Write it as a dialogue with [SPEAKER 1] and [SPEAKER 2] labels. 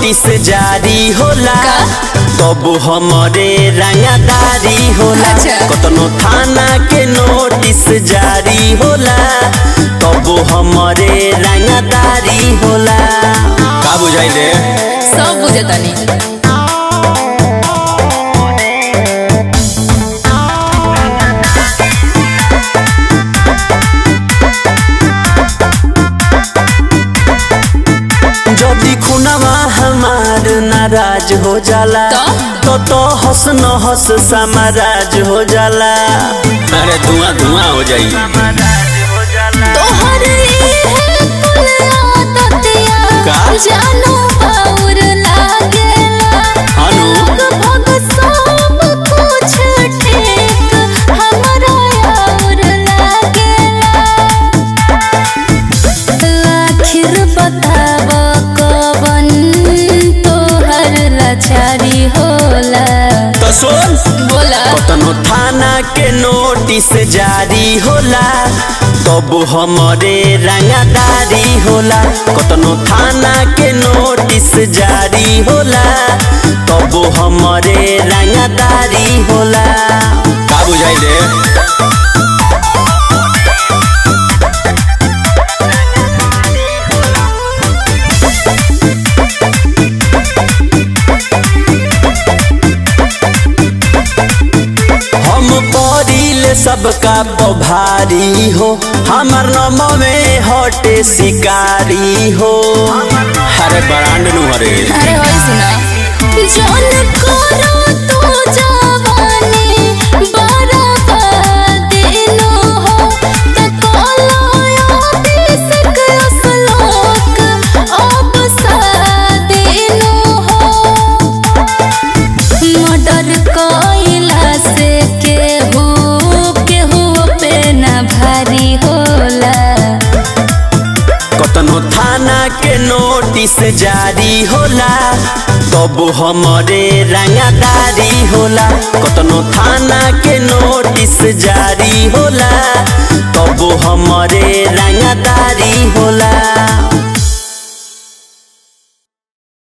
[SPEAKER 1] Notice जारी होला तब हमरे रंगदारी होला
[SPEAKER 2] अच्छा।
[SPEAKER 1] कतनो थाना के नोटिस जारी होला तब हमरे रंगदारी होला का बुझाई रे
[SPEAKER 2] सब बुझतानी
[SPEAKER 1] जदी खुनवा हमार नाराज हो जाला
[SPEAKER 2] तो?
[SPEAKER 1] तो तो हंस न हंस समाराज हो जाला अरे धुआं धुआं हो जाई
[SPEAKER 2] तोहर इहे कुल आदतिया
[SPEAKER 1] का?
[SPEAKER 2] जानो बाउर लागेला
[SPEAKER 1] अनु?
[SPEAKER 2] लगभग सब कुछ ठीक हमरा और लागेला आखिर बताव कवन तोहर लाचारी होला
[SPEAKER 1] तो सुन
[SPEAKER 2] बोला
[SPEAKER 1] कतनो थाना के नोटिस जारी होला तब हमरे रंगदारी होला कतनो थाना के नोटिस जारी होला तब हमरे रंगदारी होला का बुझाई रे हम परिले सबका पभारी हो हमर नम में हटे शिकारी हो अरे बरांड नु हरे
[SPEAKER 2] अरे होई सुना जौन करो तू जवानी बराबर दिनो हो त कोलो बिसक असलोक अब सादिनो हो मर्डर कइला से केहू केहू पे ना भारी होला
[SPEAKER 1] कतनो थाना के नोटिस जारी होला तब हमरे रंगदारी होला कतनो थाना के नोटिस जारी होला तब हमरे रंगदारी होला